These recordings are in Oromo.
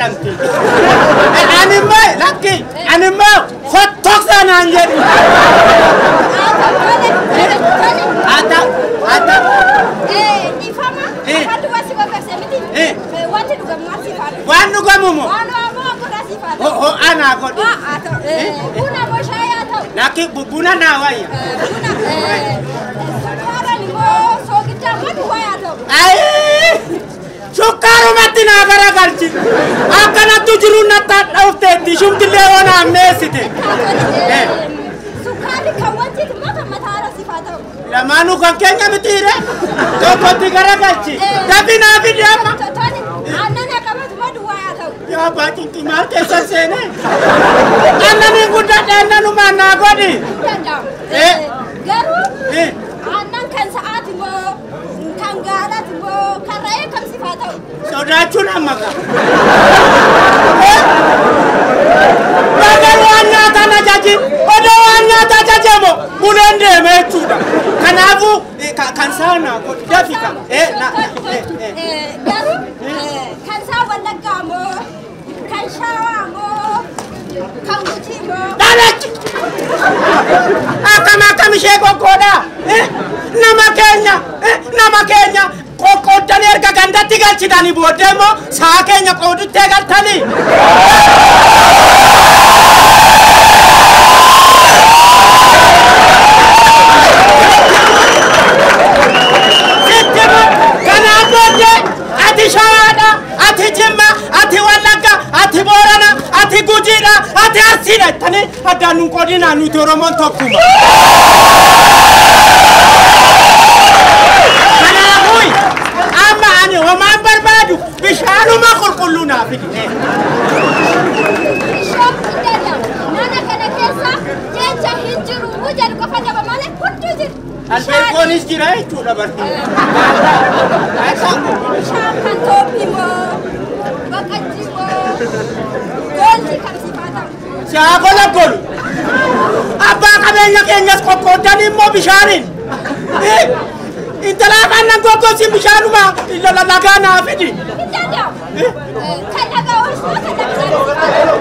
jedhamti. Ani immoo lakki ani immoo fottoksa naan jedhu. Ata ata Ifama, Eh. kan dua si bapak saya miti. Eh. Wanti juga masih pada. waan dhugamu moo Anu apa aku kasih pada. ho ho anaa godhu. Ah, atau eh, una mau saya atau Lakki bu- buna naa wayya. eh, una eh, sekarang ni mau so kita mau dua atau. Ayii! Sukkaarumatti naa garagalchi. Akkanattu jiru natti hadhaufteetti shumtillee waan ammeessite. Eh, sukari kawanti mata mata harus sifat atau. Lamaanuu kan keenya mitiire tokkotti garagalchi. Dafi naa fidi amma. Tadi, anak nak kamu cuma dua atau. Yaa abbaa cinqii maal keessa seene? Annanii guddadhe annanumaan naa godhi. Dandam. Eh. Eh, garuu Eh. aannan kan sa'aati moo kan gaalaati moo kan re'ee kam sifaa ta'u. Sodaachuun amma qaba. Baga waan nyaataan ajajin odoo waan nyaata ajajamu buleen deeme jechuudha. Kanaafuu eh, ka- kan saana godhi dafi kan. Eh, na- eh, eh. Eh, Garuu eh, kan saa wallaggaa moo kan shaawaa moo kan gucii moo. Dhalachi! Akkam akkam ishee qoqqoodha. Eh, Nama keenya eh, nama keenya qoqqooddanii erga gandatti galchitanii booddee immoo sa'a keenya qooduttee galtanii. Sitti kanaan booddee ati shawaadha, ati jimma, ati wallagga, ati boorana, ati gujiidha, ati arsiidha jettanii addaan nun qoodinaa nuti Oromoon tokkuma. Kanaafuu amma ani homaan barbaadu bishaanuma qulqulluu naa fidi. Bishaan guddaadha. Mana kana keessa jecha hin jiru muu jedhu qofa qaba malee hunduu jiru. Albeekoonis jira jechuudha bartee. Bishaan kan toophii moo baqajjii moo goolii kam sifaa ta'u. Shaakola golu. Abbaa qabeenya keenyas qoqqooddanii immoo bishaaniin. Eh, Intalaa aannan goggoosin bishaanuma lagaa naa fidi. Hin danda'amu. Kan dhagaa oolchuu kan dhagaa sifaa ta'u.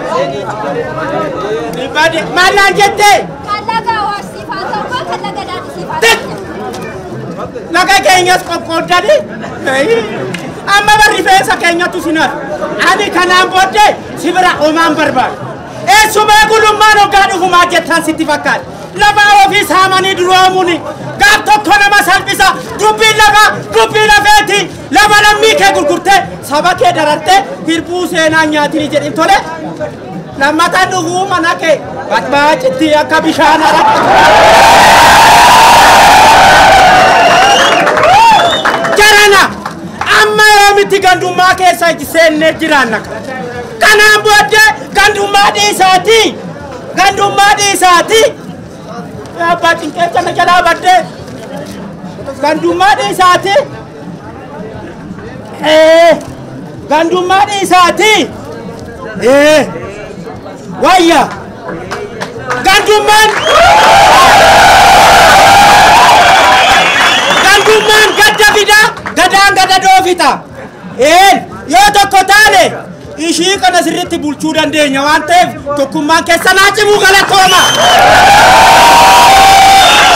Bade maalaan jettee Kan dhagaa oolchifaa ta'u moo kan dhagaa daadhii sifaa Tek! ta'u. laga keenyas qoqqooddanii. Amma barri feesa keenyatu sinar. Ani kanaan booddee si bira homaan barbaadu. Eessumee gulummaan hoggaa dhufumaa jettaan sitti fakkaata. Lafa ofii saamanii duroomuuni. Gaaf tokko nama salphisa. Dubbiin lafa dubbii lafeeti. Lafa lammii kee gurgurtee saba kee darartee hirbuu seenaa nyaatini jedhin tole. Lammataan dhufuu mana kee baxbaacitti akka bishaan haraqatu. jarana amma yoomitti gandummaa keessa seennee jiraanna kanaan booddee gandummaa dhiisaati gandummaa dhiisaati abbaa cinqeessa na jalaa baddee gandummaa dhiisaati ee gandummaa dhiisaati ee wayya gandummaan gandummaan gadda fida gadaan gada doofita een yoo tokko taane ishii kana sirritti bulchuu dandeenya waan ta'eef tokkummaan keessanaa cimuu galatooma